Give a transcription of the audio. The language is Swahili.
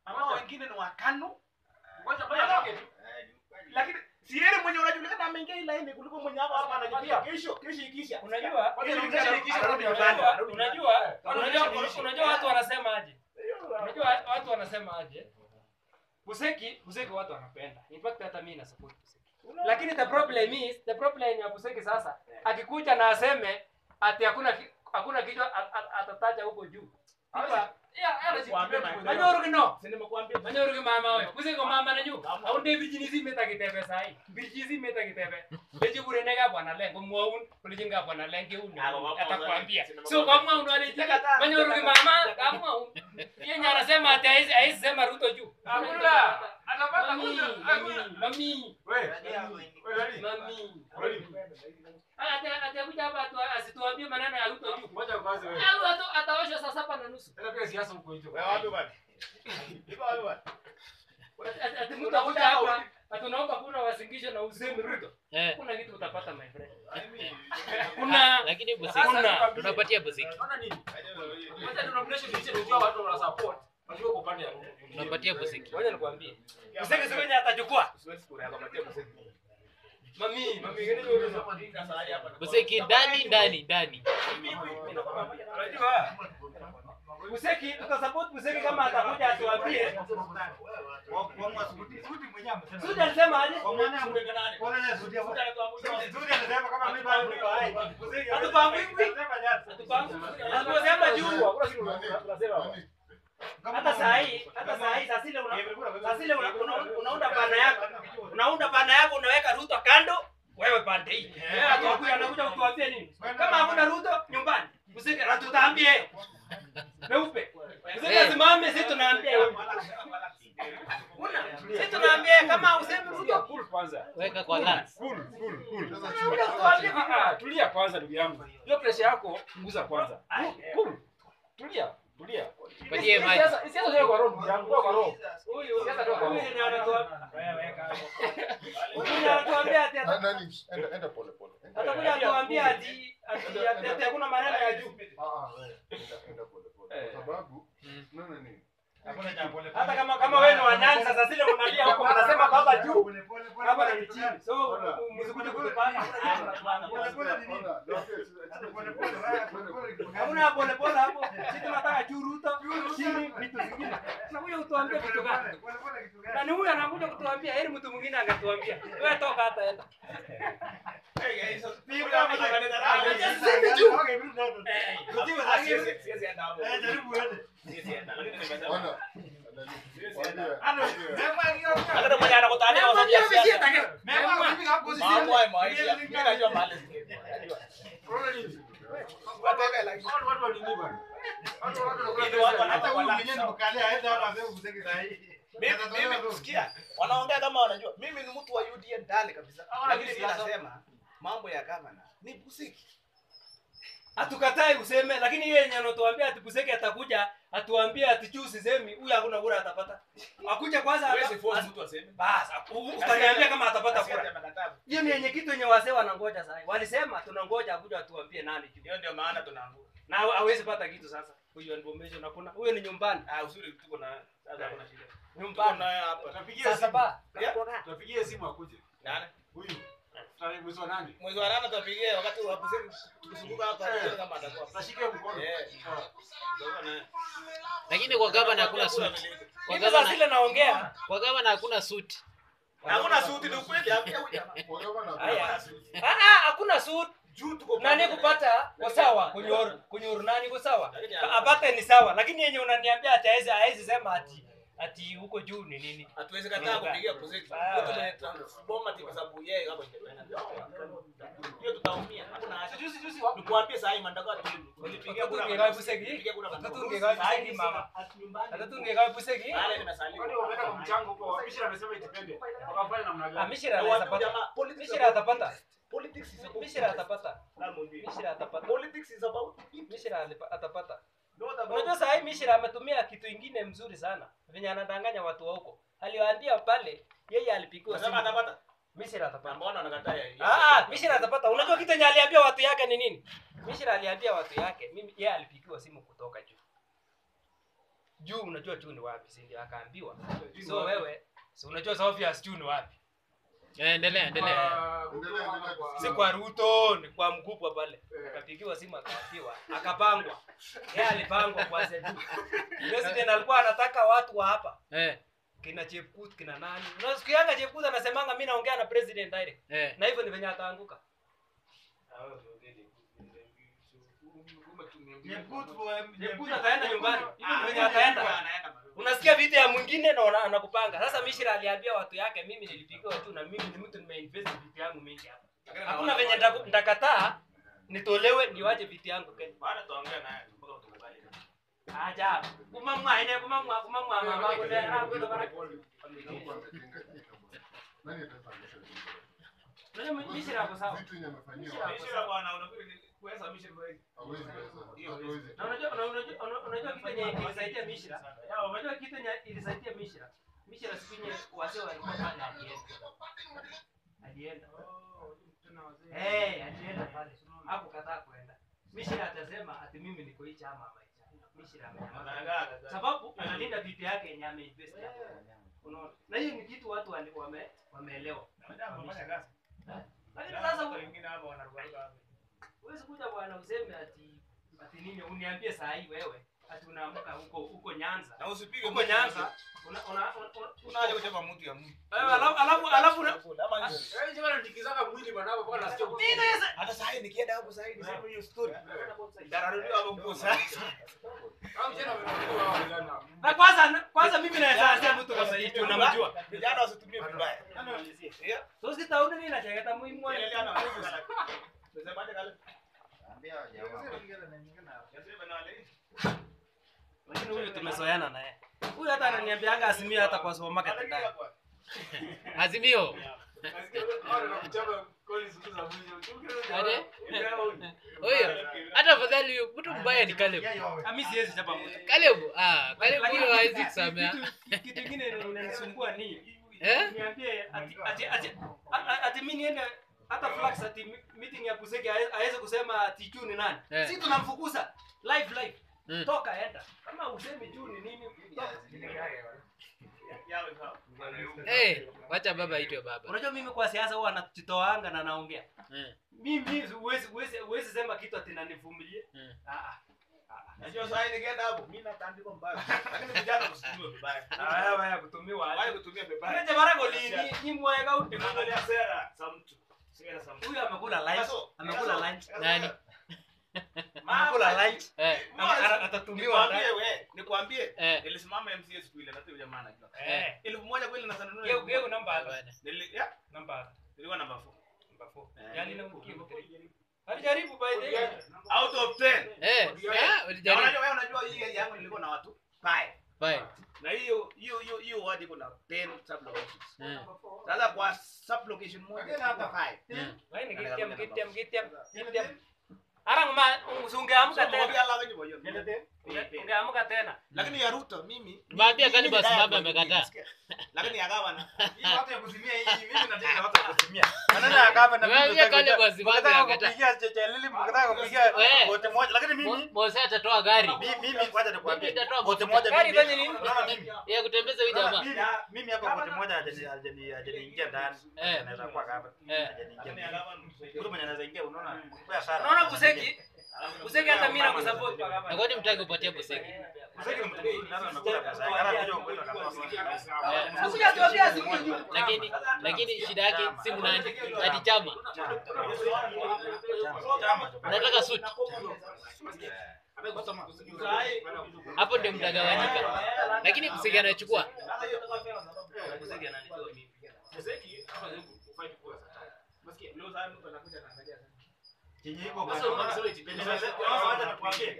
Ama wengine ni wakano. Ngoja ngoja atoke tu. Lakini si yeye mwenye unajulikana ameingia hii laini kuliko mwenye hapa hapa anajipia. Kesho kesho ikisha. Unajua? Kesho Ngoja ikisha ngoja ikisha ngoja rudi ngoja nyumbani. ngoja. Unajua? Unajua? Ngoja Unajua? ngoja. Unajua watu wanasema aje? Unajua watu wanasema aje? Buseki, Buseki watu wanapenda. In fact hata mimi na support Buseki. Lakini the problem is, the problem ya Buseki sasa akikuja na aseme ati hakuna ki- hakuna kichwa a- a- atataja huko juu. Hapa ya ana Kuambia jibu. my Manyoru kino. Si nimekuambia. Manyoru ki mama wewe. Buseki ko mama na nyu. Au nde virginity meta kitebe sai. Virginity meta kitebe. Leji kure nega bwana lengo muaun. Kulijin ga bwana lenge un. Ah, kwa- Atakwambia. kwa- So kwa mwa unale Manyoru ki mama kama yeye nya anasema ati haizi haizi sema Ruto juu. Hakuna. Atapata Mami, kuja. mami, Hakuna. mami, Wewe. Wewe nani? mami. Kweli. Ata atakuja hapa atu- asituambie maneno ya Ruto juu. Ngoja kwanza wewe. Au ata- ataoshwa saa saba na nusu. Tena pia siasa huko hicho. Wewe wapi bwana? Iko wapi bwana? Ati- ati mtu akuja hapa atunaomba kuna wasingisho na usemi Ruto. Eh, Kuna kitu utapata my friend. Kuna lakini Buseki Hakuna. tunapatia Buseki. Unaona nini? Wacha denomination hizi ndio watu wana support. Wajua kwa upande ya Ruto. Tunapatia Buseki. ngoja nikwambie. Useke sio wenye atachukua. Siwezi kura hapa patia mseki. Mami, mami ngine ndio Buseki ndani ndani ndani. Unajua? Buseki tutasupport Buseki kama atakuja atuambie. Sudi alisema aje? Atuposema juu. Hata saa hii, hata saa hii saa zile una saa zile una- una- unaunda bana yako. Unaunda bana yako unaweka Ruto kando, wewe pande hii. Yeye atakuja anakuja kutuambia nini? Kama hakuna Ruto nyumbani, Buseki na tutaambie. Peupe. Buseki asimame sisi tunaambia wewe. Una, sisi tunaambia kama usemi Ruto Cool kwanza. Weka kwa lance. Cool, cool, cool. Unakuja kutuambia Ah, ah, Tulia kwanza ndugu yangu. Hiyo pressure yako punguza kwanza. Cool. Tulia, tulia. Patie maji. Siasa siasa sio kwa roho ndugu yangu, kwa roho. huyu Siasa ndio kwa huyu roho. ni anatuambia. Huyu anatuambia ati ata- Nani? Enda enda pole pole. Enda. atakuja atuambia ati ati ati ati hakuna maneno ya juu. Ah, ah, wewe. Enda enda pole pole. Kwa sababu nani nini? Hata kama kama wewe ni wanyanza sasa zile unalia huko unasema baba juu, baba ni chini. So msikuje kutupanga. Hakuna pole pole hapo. Sisi tunataka juu Ruto, chini vitu vingine. Unakuja kutuambia vitu gani? Na ni huyu anakuja kutuambia, heri mtu mwingine angetuambia. Wewe toka hata enda. Sisemi juu. Ona. Hata mwenye anakutania wasaidia siasa. Mambo haya maisha. Mimi najua mahali zingine. Najua. Wataka like Watu watu wa nini bwana? Watu watu Hivi watu wana- hata huyu wana- mwenyewe Mimi mimi sikia. Wanaongea kama wanajua. Mimi ni mtu wa UDA ndani kabisa. Hawana Lakini mimi siasa. nasema mambo ya gavana ni busiki. Hatukatai useme, lakini yeye yenye anatuambia ati Buseki atakuja atuambie ati juu sisemi, huyu hakuna kura atapata. Akuja kwanza Huwezi ata- force as- mtu aseme. basi u- utaniambia kama atapata Asiye kura. amekataa. Hiyo ni yenye kitu yenye wazee wanangoja sasa. Walisema tunangoja akuja atuambie nani juu. Hiyo ndio maana tunaanguka. Na hawe- hawezi pata kitu sasa. Huyo information hakuna. Huyo ni nyumbani. Ah, uzuri tuko na sasa kuna shida. Tuko Nyumbani. naye hapa. Tunapigia Sasa simu. ba. Yeah. Tunapigia simu akuje. Nani? Huyu. Tarehe mwezi wa nane. Mwezi wa nane tutapigia wakati wa busiki tukizunguka hapa Eh. tuone kama atakuwa. Tutashika mkono. Eh. Ah. Tuko naye. Lakini kwa gavana hakuna suti. Kwa Hivi sasa gavana zile naongea. kwa gavana hakuna suti. Hakuna suti ni ukweli hapo huyu jamaa. Haya. Ah ah, hakuna suit. Juu tuko Nani pamoja. kupata kwa sawa kunyoru kunyoru nani kwa sawa Lakini Ka- apate ni sawa lakini yenye unaniambia ati hawezi hawezi sema ati ati huko juu ni nini Hatuwezi kataa kupigia busiki. Ah. Mtu mwenye transformer kwa sababu yeye kama independent. Hiyo tutaumia. Hakuna haja. Juzi juzi wapi? Nikuambie saa hii mandaka tu. Nilipigia kura. Tungegawa buseki. Nilipigia kura. Tungegawa buseki, mama. hata tungegawa buseki Pale nimesalimu. Kwani wameenda kwa mchango huko. Mishira amesema itipende. Wakafanya namna ah gani? mishira Na anaweza watu pata jamaa, politics mishira about- atapata Politics is about- mishira atapata Lamu mishira atapata Politics is about people, mishira alipa- atapata not about- unajua saa hii mishira ametumia kitu ingine mzuri sana venye anadanganya watu wa huko aliwaambia pale yeye alipigiwa Unasema simu atapata? mishira Na atapata mbona wanakataa ya- Ah, ah, Mishira atapata. Unajua kitu yenye aliambia watu yake ni nini? Mishira aliambia watu yake, mimi yeye alipigiwa simu kutoka juu. juu unajua juu ni wapi si ndio akaambiwa so wewe si unajua Sophia's juu ni wapi Eh, endelea endelea Endelea, endelea kwa- si kwa Ruto ni kwa mkubwa pale akapigiwa simu akaambiwa akapangwa yeye alipangwa kwanza juu president alikuwa anataka watu wa hapa eh kina Chepkut kina nani unasikianga Chepkut anasemanga mimi naongea na president direct eh na hivyo ni venye ataanguka Chepkut ataenda nyumbani hivyo ni venye ataenda unasikia vitu ya mwingine na una- anakupanga sasa Mishira aliambia watu yake mimi nilipigiwa tu na mimi ni mtu nimeinvest vitu yangu mingi hapa hakuna venye nitaku- nitakataa nitolewe niwache vitu yangu Kenya aja kumamwa ine kumamwa kumamwa mama kule Mungu ametenga kitu. Nani atasababisha vitu? unajua Mishira ako sawa Vitu yenye amefanyiwa, Mishira hawezi pesa, hawezi. na unajua na unajua una- unajua kitu yenye ilisaidia Mishira ya unajua kitu yenye ilisaidia Mishira Mishira siku yenye wazee walikuwa pale alienda alienda eh alienda pale hakukataa kuenda Mishira atasema ati mimi niko hii chama ama hii chama Mishira amenyamaza sababu analinda vitu yake yenye ameinvest hapo unaona na hiyo ni kitu watu wali- wame wameelewa lakini sasa huwezi kuja bwana useme ati ati nini uniambie saa hii wewe ati unaamka huko huko Nyanza na usipige huko Nyanza una una una- una- unaje kuchapa mtu ya mtu wewe alafu alafu alafu una- Nini sasa? hata saa hii nikienda hapo saa hii niseme hiyo story dararuliwa hapo kwa sasa na kwanza kwanza mimi naweza anzia mtu kama hicho unamjua vijana wasitumie vibaya Yeah. so sitaona nini nacheketa muhimu wewe. Endelea na Mungu sana. Unasemaje kale? Yasema na wale. lakini huyu tumezoeana naye huyu hata ananiambiaga asimia hata kwa supermarket ndani azimio Aje? huyo hata afadhali huyo mtu mbaya ni Caleb Ah, mimi siwezi chapa mtu Caleb ah Caleb Lakini huyo hawezi kitu- kusamea kitu- kitu kingine inanisumbua ni eh niambie ati ati ati a- ati mimi niende hata flax ati mi- meeting ya kuseki aweze kusema ati juu ni nani Eh. si tunamfukuza live live Mm. toka enda kama usemi juu ni nini toka. Yawe sawa. eh wacha baba aitwe baba unajua mimi kwa siasa huwa anajitoanga na naongea Mm, mimi huwezi huwezi huwezi sema kitu ati nanivumilie mm. ah ah Najua saa hii nikienda hapo mimi natandikwa mbaya. Lakini vijana wasitumie vibaya. ah haya kutumiwa Waje aje kutumia vibaya. Nje barago ni ni mweka uti Tunaangalia sera za mtu. Sera za mtu. huyu amekula lunch Kaso, amekula kaso. lunch Nani? amekula lunch eh Ama- ana- atatumiwa Nikwambie we, nikwambie. eh Nilisimama MCA siku ile na huyo jamaa anajua. eh Elfu moja kweli na sanunua. geu geu namba hapa bana. Nili ya, namba hapa nilikuwa namba 4. namba 4 Eh. yani na mkio alijaribu by the way Out of 10. eh ah Na ulijaribu unajua wewe unajua hii yangu nilikuwa na watu 5. bye Na hiyo hiyo hiyo hiyo wadi kuna 10 sub locations. mm. Sasa kwa sub location moja hata 5. mm. Laini kitiam kitiam kitiam kitiam. Arang ma ungeamka tena. Ungeamka tena. Lakini ya Ruto mimi Tumeambia mimi Kani ni basi diet mama kwa amekataa. nisikia. Lakini ya gavana watu ya kuzimia hii mimi nataka watu ya kuzimia maneno ya gava na mimi Tumeambia nataka Caleb kuja- asimame mkataka akataa. kupigia cheche lili mkataka kupigia Eh. bote moja lakini mimi Mo- Mose atatoa gari mimi mimi kwanza nikwambie Mimi nitatoa bote mafuta. moja Gari mimi fanye nini? unaona mimi ya kutembeza huyu unaona jamaa mimi mimi hapa bote moja hajani hajani hajaniingia ndani Eh. anaweza kuwa gava Eh. hajaniingia lakini ya gavana mtu mwenye anaweza ingia unaona kwa sana Unaona kuseki? Kuseki hata mimi nakusupport kwa na kama. kwani mtaki upatie Buseki Kuseki mtu nani anakula pesa yake hata kuja kuweka kama Unakuja tuambia simu juu. lakini lakini shida yake si mnani ati chama unataka suit hapo ndio mtagawanyika lakini Buseki anachukua Kuseki ananitoa mimi. chenye iko kwa sababu